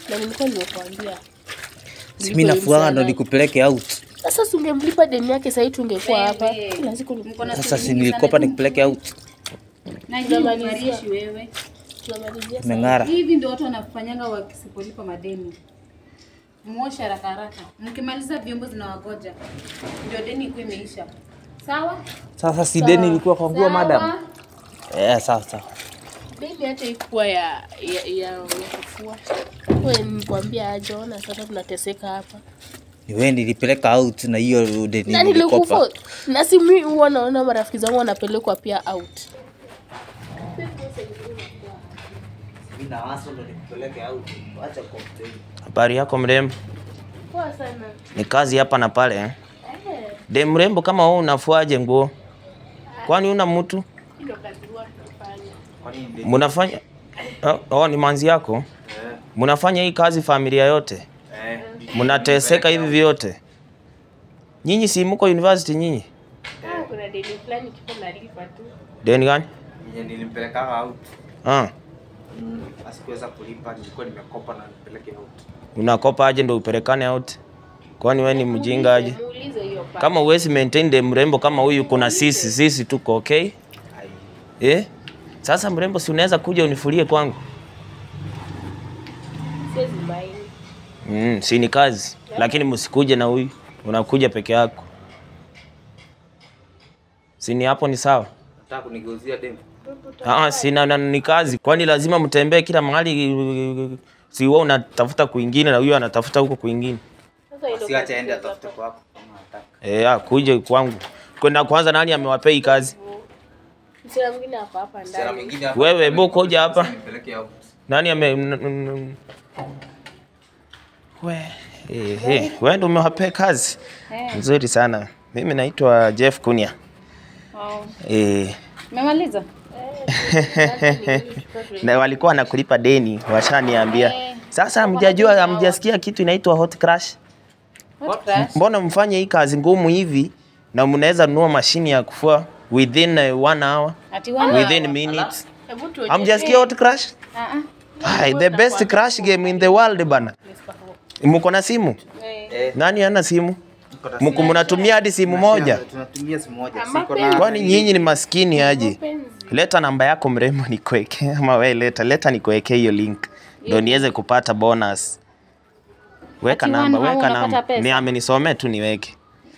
Na nilikuwa nimekuambia. Si mimi nafuanga ndo nikupeleke out. Sasa si ungemlipa deni yake sasa tungekuwa hapa. Wewe. Kila siku ni Mko na Sasa siku si nyingi nilikopa sana. nikupeleke out. Najua Tunamalizia. umarishi wewe. tunamalizia. Umeng'ara. Hivi ndio watu wanafanyanga wakisipolipa madeni. Mwoshe haraka haraka. Mkimaliza vyombo zinawagoja. Ndio deni ikuwe imeisha. Sawa? Sasa si deni ilikuwa kwa nguo Sawa. madam. Eh, sawa sawa. Deni hata ikuwa ya ya ya, ya kufua. Wewe nikwambia aje, ona sasa tunateseka hapa. Ni wewe nilipeleka out na hiyo deni Na nilikopa. nilikufa. Na si mimi huwa naona marafiki zangu wanapelekwa pia out. Mimi na waso ndo nikupeleke out. Acha complain. Habari yako mrembo? Poa sana. Ni kazi hapa na pale eh? Eh, De mrembo kama wewe unafuaje nguo? Kwani una mtu? ndio kazi huwa tunafanya. Kwani deni? Mnafanya oh, oh, ni manzi yako? Eh. Mnafanya hii kazi familia yote? Eh. Mnateseka hivi vyote? Nyinyi si mko university nyinyi? Ah, kuna deni fulani kipo nalipa tu. Deni gani? Yenye nilimpeleka out. Ah, Mm. Asikuweza kulipa nilikuwa nimekopa na nipeleke out. unakopa aje ndo upelekane out? Kwani wewe ni mjinga aje? Muulize hiyo pa. Kama uwezi maintain de mrembo kama huyu, kuna sisi sisi tuko okay Ai. eh? Sasa mrembo, si unaweza kuja unifulie kwangu? Siwezi maini. Mm, si ni kazi, lakini msikuje na huyu, unakuja peke yako. Si ni hapo ni sawa? Nataka kunigeuzia demu. Ah, si na, na, ni kazi. Kwani lazima mtembee kila mahali? Si wewe unatafuta kwingine na huyu anatafuta huko kwingine. Sasa ile Si acha aende atafute kwako kama anataka. Eh, ah, kuje kwangu. Kwenda kwanza, nani amewapea hii kazi? msichana mwingine hapa hapa Msichana ndani. mwingine hapa. Wewe hebu kuja hapa. Nipeleke out. Nani ame n- n- n- we eh, eh, wewe ndio umewapea kazi Eh. nzuri sana. Mimi naitwa Jeff Kunia. Wow. Eh, Umemaliza? na walikuwa wanakulipa deni, washaniambia. Eh. Sasa hamjajua, hamjasikia kitu inaitwa hot crash? What crash? Mbona mfanye hii kazi ngumu hivi na mnaweza nunua mashini ya kufua within uh, one hour, Ati wana? within minutes? Hebu tuonyeshe. Hamjasikia hot crash? Ah ah. Hai, the best crash game in the world bana. Mko na simu? Eh. Eh. Nani hana simu? Tuko na Mko mnatumia hadi simu moja? Tunatumia simu moja. Ama Siko pia- na Kwani nyinyi ni maskini aje? Mapenzi. Leta namba yako mrembo nikuweke, ama wewe leta leta nikuweke hiyo link ndio niweze kupata bonus. Weka Ati namba, one hour weka unapata namba. pesa? Ni amenisomea tu niweke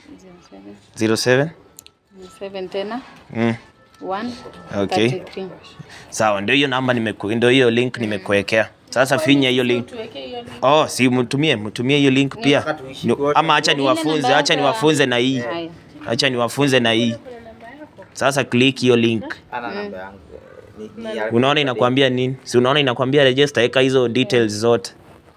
07 Seven tena. mm. One. Okay. 33. Sawa, ndio hiyo namba nimeku, ndio hiyo link nimekuwekea. Sasa finya hiyo link. Tuweke hiyo link. Oh, si mtumie, mtumie hiyo link pia. Nataka tuishi Ni- wote. Ama acha niwafunze, acha niwafunze na hii. Haya. Acha niwafunze na hii. Sasa click hiyo link. ana namba yangu. eh, Ni, ni ya- Unaona inakwambia nini? Si unaona inakwambia register, eka hizo details zote.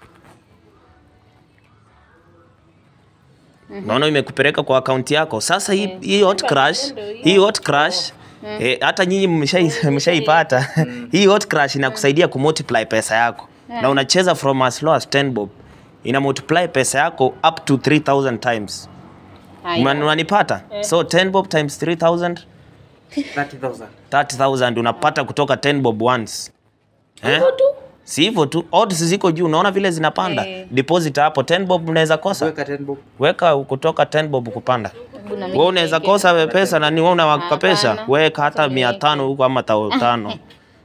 Naona imekupeleka kwa akaunti yako. Sasa hii hii hot crash, hii hot crash eh, hata nyinyi mmeshai- mmeshaipata. Hii hot crash inakusaidia kumultiply pesa yako. Na unacheza from as low as 10 bob. Ina multiply pesa yako up to 3000 times. Haya. Una- Unanipata? So 10 bob times 3000 30,000. 30000 unapata kutoka 10 bob once. Eh? Hivyo tu. Si hivyo tu, odds ziko juu, unaona vile zinapanda. Eh. Deposit hapo 10 bob unaweza kosa. Weka 10 bob. Weka kutoka 10 bob kupanda. Hebu na mimi Wewe unaweza niweke. kosa we pesa na ni wewe unawakopesha. Hapana. Weka hata Tuweke. 500 huko ama tao tano.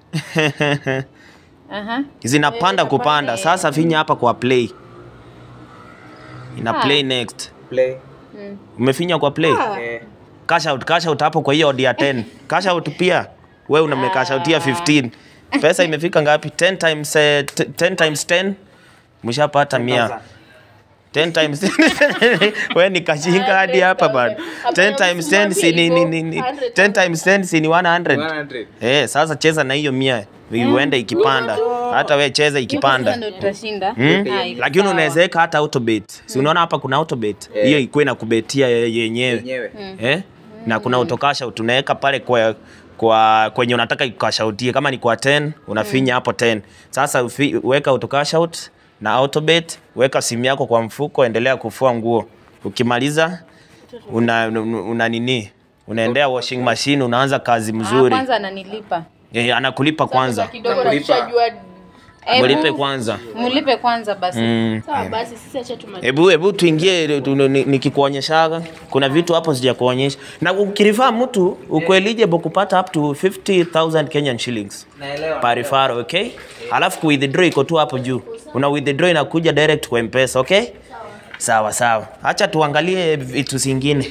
Aha. Zinapanda kupanda. Sasa finya hapa kwa play. Ina Ah. play next. Play. Mm. Umefinya kwa play? Eh. Cash out, cash out hapo kwa hiyo odd ya 10. Cash out pia. Wewe unamekash out ya 15. Pesa imefika ngapi? 10 times eh, t- 10 times 10. Mshapata 100. 10 times wewe ni kashinga hadi hapa bado. 10 times 10 si ni ni ni ni- 10 times 10 si ni 100. 100. Eh, sasa cheza na hiyo 100. Uende ikipanda. Hata we cheza Sasa ikipanda. ndio tutashinda. Hmm? Ah, iko Lakini sawa. unaweza weka hata autobet. Si unaona hapa kuna autobet. Eh. Hiyo ikuwe na kubetia ye- yenyewe. Yenyewe. Eh? Na kuna autokasha tunaweka pale kwa kwa kwenye unataka ikashautie kama ni kwa 10 unafinya hapo 10. Sasa ufi, weka autocash out na autobet, weka simu yako kwa mfuko, endelea kufua nguo. Ukimaliza una, una, una nini? Unaendea washing machine, unaanza kazi Ah, mzuri. kwanza ananilipa. Eh, anakulipa kwanza. Kidogo na Nakulipa. tushajua Ebu- Mulipe kwanza. Mulipe kwanza basi. Mm. Sawa basi sisi acha tumalize. Hebu hebu tuingie tu- ni- nikikuonyeshaga. Kuna vitu hapo sijakuonyesha. Na ukirifaa mtu uko eligible kupata up to 50,000 Kenyan shillings. Naelewa. per referral, okay? Alafu ku withdraw iko tu hapo juu. Una withdraw inakuja direct kwa M-Pesa, okay? Sawa sawa. Acha tuangalie vitu zingine.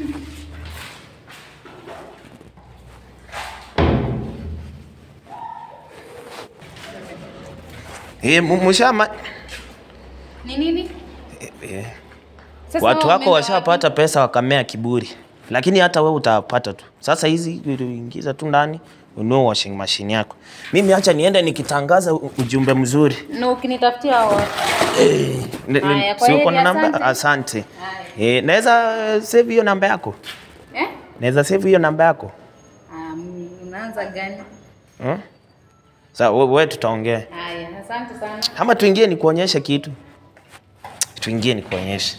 Eh, mu- mushama Ni nini? eh, Sasa watu wewe wako umeenda washapata pesa wakamea kiburi, lakini hata wewe utapata tu. Sasa hizi ingiza tu ndani ununue washing machine yako. Mimi acha niende nikitangaza u- ujumbe mzuri. wapi? Na ukinitafutia hao watu. Ne- ne- Haya, kwa si uko heri, na namba? asante. Asante. Eh, naweza eh, save hiyo namba yako? Eh? Naweza save hiyo namba yako? Ah, mm, unaanza gani? Hmm? Sasa we- wewe tutaongea. Haya, asante sana. Ama tuingie nikuonyeshe kitu. Tuingie nikuonyeshe.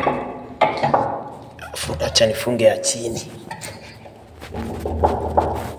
Fu- Acha nifunge ya chini.